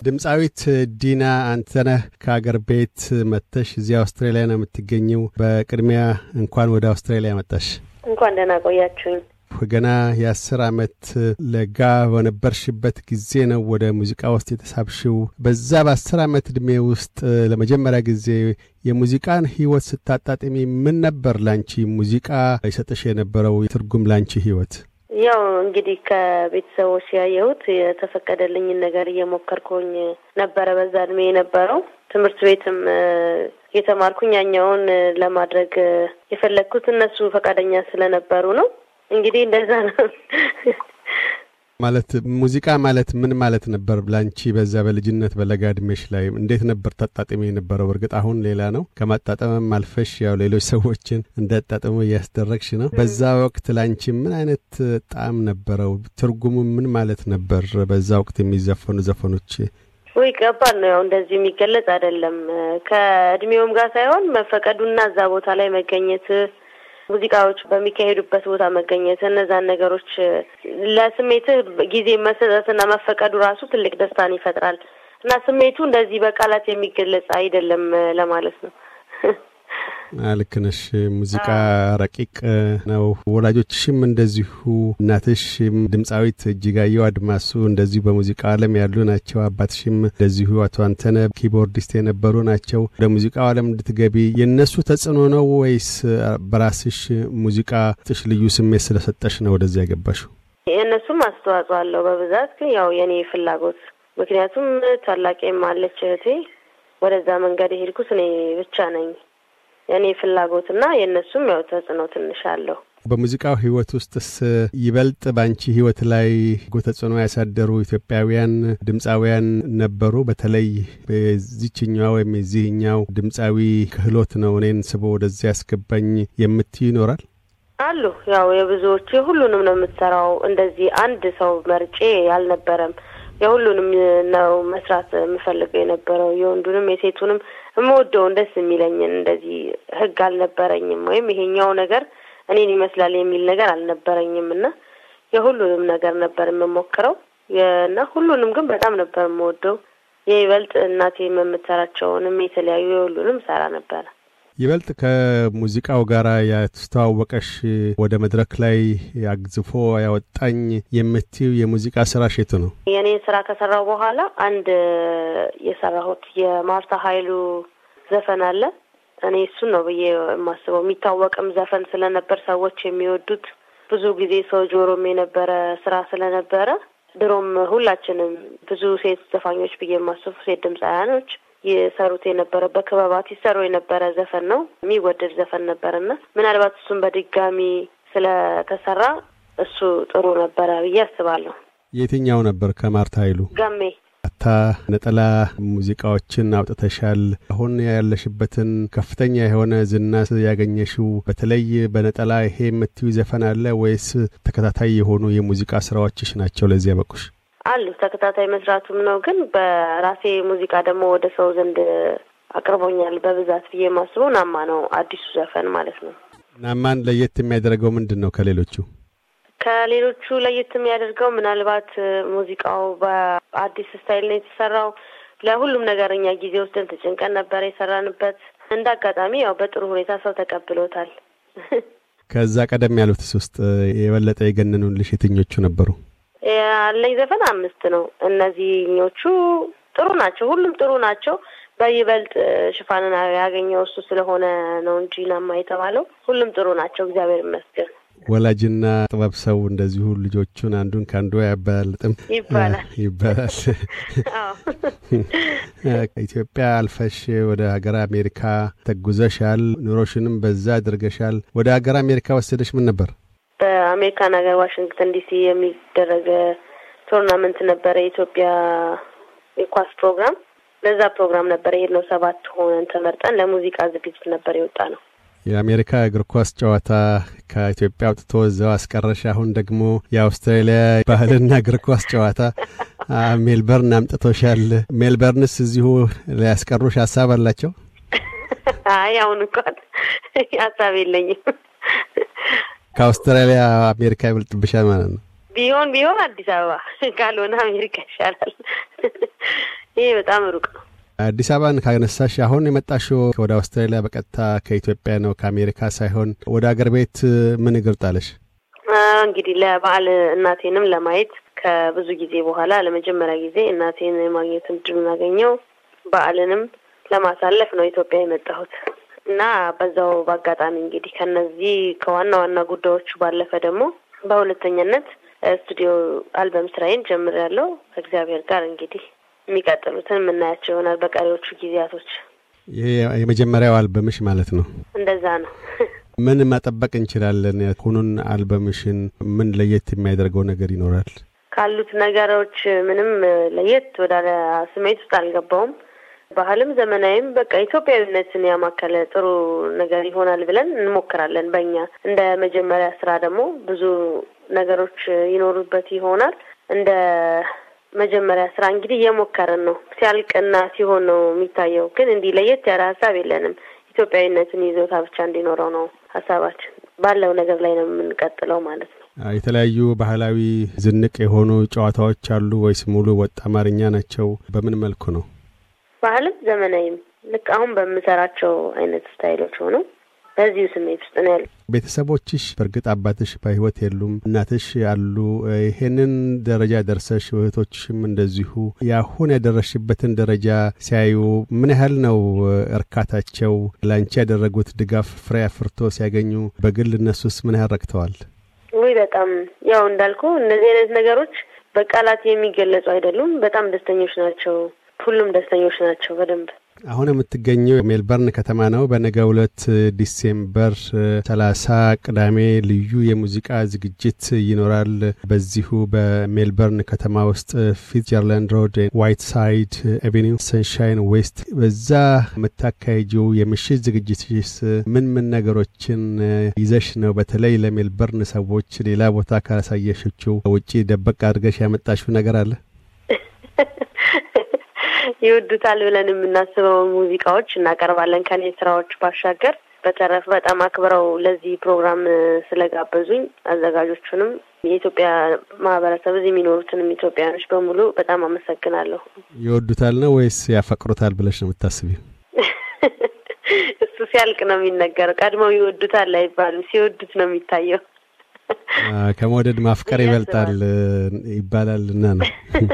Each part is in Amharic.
ድምፃዊት ዲና አንተነህ ከአገር ቤት መጥተሽ እዚህ አውስትራሊያ ነው የምትገኘው። በቅድሚያ እንኳን ወደ አውስትራሊያ መጣሽ። እንኳን ደህና ቆያችሁኝ። ገና የአስር ዓመት ለጋ በነበርሽበት ጊዜ ነው ወደ ሙዚቃ ውስጥ የተሳብሽው። በዛ በአስር ዓመት ዕድሜ ውስጥ ለመጀመሪያ ጊዜ የሙዚቃን ሕይወት ስታጣጥሚ ምን ነበር ላንቺ ሙዚቃ ይሰጥሽ የነበረው ትርጉም ላንቺ ሕይወት? ያው እንግዲህ ከቤተሰቦች ያየሁት የተፈቀደልኝን ነገር እየሞከርኩኝ ነበረ። በዛ እድሜ የነበረው ትምህርት ቤትም የተማርኩኝ ያኛውን ለማድረግ የፈለግኩት እነሱ ፈቃደኛ ስለነበሩ ነው። እንግዲህ እንደዛ ነው። ማለት ሙዚቃ ማለት ምን ማለት ነበር ላንቺ በዛ በልጅነት በለጋ እድሜሽ ላይ እንዴት ነበር ታጣጥሚ የነበረው? እርግጥ አሁን ሌላ ነው። ከማጣጠምም አልፈሽ ያው ሌሎች ሰዎችን እንዳጣጥሙ እያስደረግሽ ነው። በዛ ወቅት ላንቺ ምን አይነት ጣዕም ነበረው? ትርጉሙ ምን ማለት ነበር? በዛ ወቅት የሚዘፈኑ ዘፈኖች ወይ ከባድ ነው። ያው እንደዚህ የሚገለጽ አይደለም። ከእድሜውም ጋር ሳይሆን መፈቀዱና እዛ ቦታ ላይ መገኘት ሙዚቃዎች በሚካሄዱበት ቦታ መገኘት እነዛን ነገሮች ለስሜትህ ጊዜ መሰጠትና መፈቀዱ ራሱ ትልቅ ደስታን ይፈጥራል እና ስሜቱ እንደዚህ በቃላት የሚገለጽ አይደለም ለማለት ነው። ልክ ነሽ። ሙዚቃ ረቂቅ ነው። ወላጆችሽም እንደዚሁ እናትሽ ድምፃዊት እጅጋየሁ አድማሱ እንደዚሁ በሙዚቃ ዓለም ያሉ ናቸው። አባትሽም እንደዚሁ አቶ አንተነ ኪቦርዲስት የነበሩ ናቸው። ወደ ሙዚቃው ዓለም እንድትገቢ የእነሱ ተጽዕኖ ነው ወይስ በራስሽ ሙዚቃ ጥሽ ልዩ ስሜት ስለሰጠሽ ነው ወደዚያ ያገባሽው? የእነሱም አስተዋጽኦ አለው በብዛት ግን ያው የኔ ፍላጎት ምክንያቱም ታላቄም አለች እህቴ። ወደዛ መንገድ የሄድኩት እኔ ብቻ ነኝ። የእኔ ፍላጎትና የእነሱም ያው ተጽዕኖ ትንሽ አለው። በሙዚቃው ህይወት ውስጥስ ይበልጥ በአንቺ ህይወት ላይ ተጽዕኖ ያሳደሩ ኢትዮጵያውያን ድምፃውያን ነበሩ? በተለይ በዚችኛዋ ወይም የዚህኛው ድምፃዊ ክህሎት ነው እኔን ስቦ ወደዚያ ያስገባኝ የምትይ ይኖራል? አሉ። ያው የብዙዎቹ ሁሉንም ነው የምትሰራው። እንደዚህ አንድ ሰው መርጬ አልነበረም። የሁሉንም ነው መስራት የምፈልገው የነበረው የወንዱንም የሴቱንም የምወደውን ደስ የሚለኝን እንደዚህ ህግ አልነበረኝም፣ ወይም ይሄኛው ነገር እኔን ይመስላል የሚል ነገር አልነበረኝም እና የሁሉንም ነገር ነበር የምሞክረው እና ሁሉንም ግን በጣም ነበር የምወደው። የይበልጥ እናቴ የምትሰራቸውንም የተለያዩ የሁሉንም ሰራ ነበረ። ይበልጥ ከሙዚቃው ጋር ያስተዋወቀሽ ወደ መድረክ ላይ አግዝፎ ያወጣኝ የምትዩ የሙዚቃ ስራሽ የቱ ነው? የኔን ስራ ከሰራው በኋላ አንድ የሰራሁት የማርታ ኃይሉ ዘፈን አለ። እኔ እሱን ነው ብዬ የማስበው። የሚታወቅም ዘፈን ስለነበር ሰዎች የሚወዱት ብዙ ጊዜ ሰው ጆሮም የነበረ ስራ ስለነበረ ድሮም ሁላችንም ብዙ ሴት ዘፋኞች ብዬ የማስቡ ሴት ድምፃውያኖች የሰሩት የነበረ በክበባት ይሰሩ የነበረ ዘፈን ነው። የሚወደድ ዘፈን ነበር እና ምናልባት እሱን በድጋሚ ስለተሰራ እሱ ጥሩ ነበረ ብዬ አስባለሁ። የትኛው ነበር? ከማርታ ኃይሉ ገሜ ታ ነጠላ ሙዚቃዎችን አውጥተሻል። አሁን ያለሽበትን ከፍተኛ የሆነ ዝና ያገኘሽው በተለይ በነጠላ ይሄ የምትዩ ዘፈን አለ ወይስ ተከታታይ የሆኑ የሙዚቃ ስራዎችሽ ናቸው ለዚህ ያበቁሽ? አሉ ተከታታይ መስራቱም ነው። ግን በራሴ ሙዚቃ ደግሞ ወደ ሰው ዘንድ አቅርቦኛል በብዛት ብዬ የማስበው ናማ ነው፣ አዲሱ ዘፈን ማለት ነው። ናማን ለየት የሚያደርገው ምንድን ነው ከሌሎቹ? ከሌሎቹ ለየት የሚያደርገው ምናልባት ሙዚቃው በአዲስ ስታይል ነው የተሰራው። ለሁሉም ነገር እኛ ጊዜ ወስደን ተጨንቀን ነበር የሰራንበት። እንደ አጋጣሚ ያው በጥሩ ሁኔታ ሰው ተቀብሎታል። ከዛ ቀደም ያሉትስ ውስጥ የበለጠ የገነኑልሽ የትኞቹ ነበሩ? ያለኝ ዘፈን አምስት ነው። እነዚህኞቹ ጥሩ ናቸው፣ ሁሉም ጥሩ ናቸው። በይበልጥ ሽፋንን ያገኘው እሱ ስለሆነ ነው እንጂ ናማ የተባለው ሁሉም ጥሩ ናቸው፣ እግዚአብሔር ይመስገን። ወላጅና ጥበብ ሰው እንደዚሁ ልጆቹን አንዱን ከአንዱ አያበላልጥም ይባላል ይባላል። ኢትዮጵያ አልፈሽ ወደ ሀገር አሜሪካ ተጉዘሻል። ኑሮሽንም በዛ አድርገሻል። ወደ ሀገር አሜሪካ ወሰደሽ ምን ነበር? በአሜሪካን ሀገር ዋሽንግተን ዲሲ የሚደረግ ቶርናመንት ነበረ፣ የኢትዮጵያ የኳስ ፕሮግራም። ለዛ ፕሮግራም ነበር የሄድነው። ሰባት ሆነን ተመርጠን ለሙዚቃ ዝግጅት ነበር የወጣ ነው። የአሜሪካ እግር ኳስ ጨዋታ ከኢትዮጵያ አውጥቶ እዛው አስቀረሽ። አሁን ደግሞ የአውስትራሊያ ባህልና እግር ኳስ ጨዋታ ሜልበርን አምጥቶሻል። ሜልበርንስ እዚሁ ሊያስቀሩሽ ሀሳብ አላቸው? አይ አሁን እንኳን ሀሳብ የለኝም። ከአውስትራሊያ አሜሪካ ይበልጥብሻል ማለት ነው። ቢሆን ቢሆን አዲስ አበባ ካልሆነ አሜሪካ ይሻላል። ይሄ በጣም ሩቅ ነው። አዲስ አበባን ካነሳሽ አሁን የመጣሽው ወደ አውስትራሊያ በቀጥታ ከኢትዮጵያ ነው፣ ከአሜሪካ ሳይሆን። ወደ አገር ቤት ምን እግር ጣለሽ? እንግዲህ ለበዓል እናቴንም ለማየት ከብዙ ጊዜ በኋላ ለመጀመሪያ ጊዜ እናቴን የማግኘት እድሉን አገኘው። በዓልንም ለማሳለፍ ነው ኢትዮጵያ የመጣሁት እና በዛው በአጋጣሚ እንግዲህ ከነዚህ ከዋና ዋና ጉዳዮቹ ባለፈ ደግሞ በሁለተኛነት ስቱዲዮ አልበም ስራዬን ጀምሬያለሁ። ከእግዚአብሔር ጋር እንግዲህ የሚቀጥሉትን የምናያቸው ይሆናል በቀሪዎቹ ጊዜያቶች። ይሄ የመጀመሪያው አልበምሽ ማለት ነው? እንደዛ ነው። ምን መጠበቅ እንችላለን? ሁኑን አልበምሽን ምን ለየት የሚያደርገው ነገር ይኖራል? ካሉት ነገሮች ምንም ለየት ወደ ስሜት ውስጥ አልገባውም። ባህልም ዘመናዊም በቃ ኢትዮጵያዊነትን ያማከለ ጥሩ ነገር ይሆናል ብለን እንሞክራለን። በእኛ እንደ መጀመሪያ ስራ ደግሞ ብዙ ነገሮች ይኖሩበት ይሆናል። እንደ መጀመሪያ ስራ እንግዲህ እየሞከርን ነው። ሲያልቅና ሲሆን ነው የሚታየው። ግን እንዲህ ለየት ያለ ሀሳብ የለንም። ኢትዮጵያዊነትን ይዞታ ብቻ እንዲኖረው ነው ሀሳባችን። ባለው ነገር ላይ ነው የምንቀጥለው ማለት ነው። የተለያዩ ባህላዊ ዝንቅ የሆኑ ጨዋታዎች አሉ ወይስ ሙሉ ወጥ አማርኛ ናቸው? በምን መልኩ ነው? ባህልም ዘመናዊም ልክ አሁን በምሰራቸው አይነት ስታይሎች ሆነው በዚሁ ስሜት ውስጥ ነው ያሉ። ቤተሰቦችሽ በእርግጥ አባትሽ በሕይወት የሉም፣ እናትሽ አሉ። ይሄንን ደረጃ ደርሰሽ እህቶችሽም እንደዚሁ የአሁን ያደረሽበትን ደረጃ ሲያዩ ምን ያህል ነው እርካታቸው? ለአንቺ ያደረጉት ድጋፍ ፍሬ አፍርቶ ሲያገኙ በግል እነሱስ ምን ያህል ረክተዋል? ውይ በጣም ያው እንዳልኩ እነዚህ አይነት ነገሮች በቃላት የሚገለጹ አይደሉም። በጣም ደስተኞች ናቸው። ሁሉም ደስተኞች ናቸው በደንብ አሁን የምትገኘው ሜልበርን ከተማ ነው። በነገው ዕለት ዲሴምበር ሰላሳ ቅዳሜ ልዩ የሙዚቃ ዝግጅት ይኖራል። በዚሁ በሜልበርን ከተማ ውስጥ ፊትጀርላንድ ሮድ፣ ዋይት ሳይድ ኤቬኒው፣ ሰንሻይን ዌስት በዛ የምታካሄጂው የምሽት ዝግጅትስ ምን ምን ነገሮችን ይዘሽ ነው? በተለይ ለሜልበርን ሰዎች ሌላ ቦታ ካሳየሽችው ውጪ ደበቅ አድርገሽ ያመጣሽው ነገር አለ? ይወዱታል ብለን የምናስበውን ሙዚቃዎች እናቀርባለን ከኔ ስራዎች ባሻገር። በተረፈ በጣም አክብረው ለዚህ ፕሮግራም ስለጋበዙኝ አዘጋጆቹንም የኢትዮጵያ ማህበረሰብ እዚህ የሚኖሩትንም ኢትዮጵያውያኖች በሙሉ በጣም አመሰግናለሁ። ይወዱታል ነው ወይስ ያፈቅሩታል ብለሽ ነው የምታስቢው? እሱ ሲያልቅ ነው የሚነገረው። ቀድመው ይወዱታል አይባልም፣ ሲወዱት ነው የሚታየው። ከመውደድ ማፍቀር ይበልጣል ይባላልና ነው።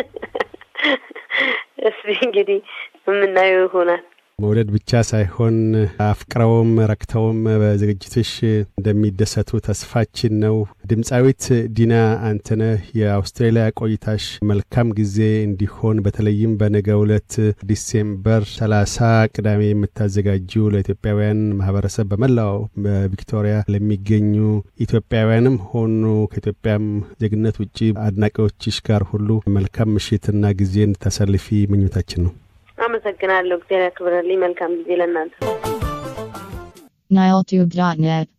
እስቲ እንግዲህ የምናየው ይሆናል። መውደድ ብቻ ሳይሆን አፍቅረውም ረክተውም በዝግጅትሽ እንደሚደሰቱ ተስፋችን ነው። ድምፃዊት ዲና አንተነህ የአውስትራሊያ ቆይታሽ መልካም ጊዜ እንዲሆን በተለይም በነገው ዕለት ዲሴምበር ሰላሳ ቅዳሜ የምታዘጋጂው ለኢትዮጵያውያን ማህበረሰብ በመላው በቪክቶሪያ ለሚገኙ ኢትዮጵያውያንም ሆኑ ከኢትዮጵያም ዜግነት ውጭ አድናቂዎችሽ ጋር ሁሉ መልካም ምሽትና ጊዜ እንድታሳልፊ ምኞታችን ነው። አመሰግናለሁ። እግዚአብሔር ያክብረልኝ። መልካም ጊዜ ለእናንተ። niletube.net